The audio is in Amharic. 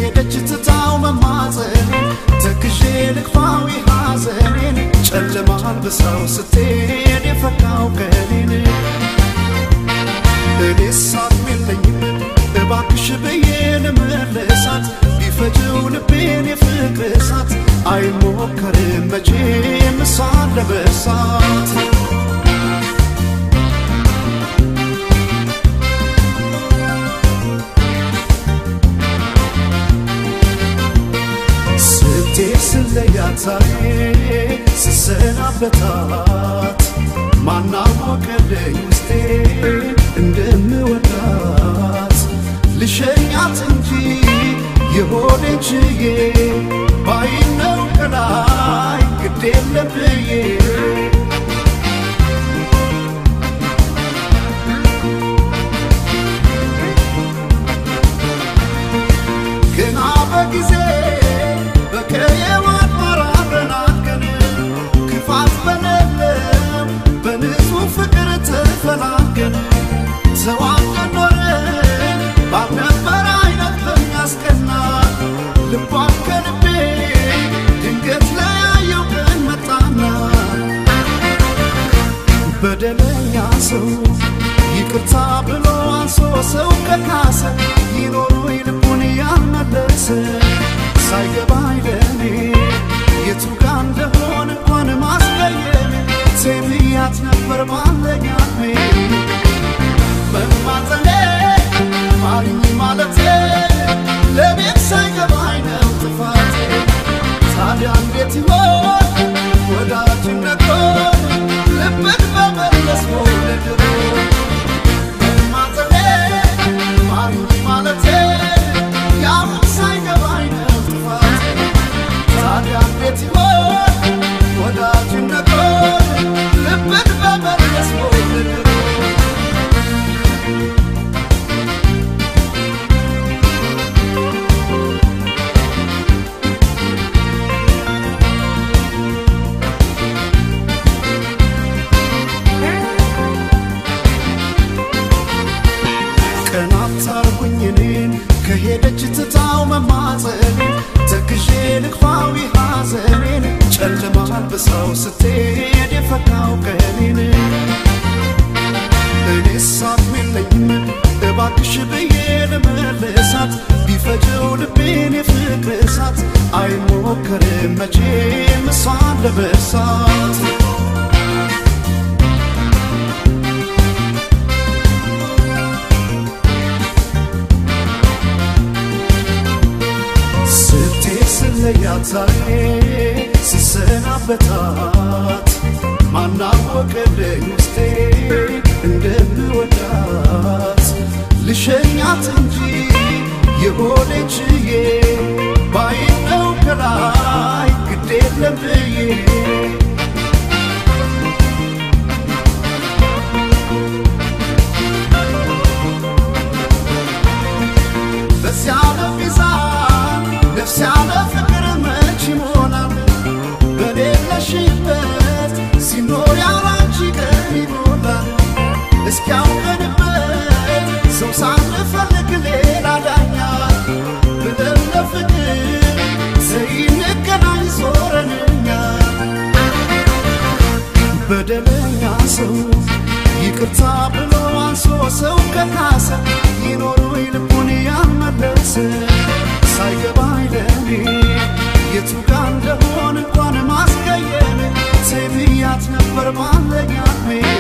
ከሄደች ትታው መማፀኔን ተክዤ ልክፋዊ ሐዘኔን ጨለማ አልብሳው ስትሄድ የፈካው ቀኔን እኔስ አቅም የለኝም እባክሽ ብዬ ልመለሳት ቢፈጅው ልቤን የፍቅር እሳት አይሞከርም መቼም እሷን ለመርሳት ስንቴ ስለያታይ ስሰናበታት ማናወቀልኝ ውስጤ እንደምወዳት ልሸኛት እንጂ የሆዴን ችዬ ባይነው ከላይ ግድ የለም ብዬ ገና በጊዜ በቀየዋት ማራረናገን ክፋት በሌለው በንጹህ ፍቅር ተፈላገን ተዋደን ኖረን ባልነበረ አይነት በሚያስቀና ልቧን ከልቤ ድንገት ለያየው ቀን መጣና በደለኛ ሰው ይቅርታ ብሎ አንሶ ሰው ከካሰ ይኖሩ ልቡን ያልመለሰ ሳይገባኝ ለኔ የቱ ጋ እንደሆን እንኳን ማስቀየም ሴብያት ነበር ባለኛሜ መማፀኔ ማርኝ ማለቴ ለቤት ሳይገባኝ ነው ጥፋቴ ታዲያ እንዴት ይሆን ወዳጅነቶ ልብን በመለስ መውደድሮ መማፀኔ ማርኝ ማለቴ ያሁን ሳይገባኝ ነው ጥፋቴ ታዲያ እንዴት ይሆን ወዳጅነቶ ልብን በመለስ መውደድሮ ቀናት ታርጉኝ እኔን ከሄደች ትታው መማፀኔን ተክዤ ልክፋዊ ሐዘኔን ጨለማ አልብሳው ስትሄድ የፈካው ቀኔን እኔስ አቅም የለኝም እባክሽ ብዬ ልመልሳት ቢፈጀው ልቤን የፍቅር እሳት አይሞከርም መቼም እሷን ለመርሳት ስትሄድ ስለያታይ ስሰናበታት ማናወቀልኝ ውስጤ እንደምወዳት ልሸኛት እንጂ የሆዴን ችዬ ባይነው ከላይ ግድ የለም ብዬ በዚያ ለሚዛን ነፍስ ያለ ፍቅር መች ይሞላል በሌለሽበት ሲኖር ያላንቺ ቀን ይሞላል እስኪያውቀንበት ሰው ሳንፈልግ ሌላ ዳኛ ብለን ለፍቅር ዘይንገናኝ ዞረንኛ በደለኛ ሰው ይቅርታ ብሎ አንሶ ሰው ከካሰ ይኖሩ ልቡን ያልመለሰ ሳይገባኝ ለኔ የቱ ጋ እንደሆን እንኳን ማስቀየም ሴብያት ነበር ባለኛሜ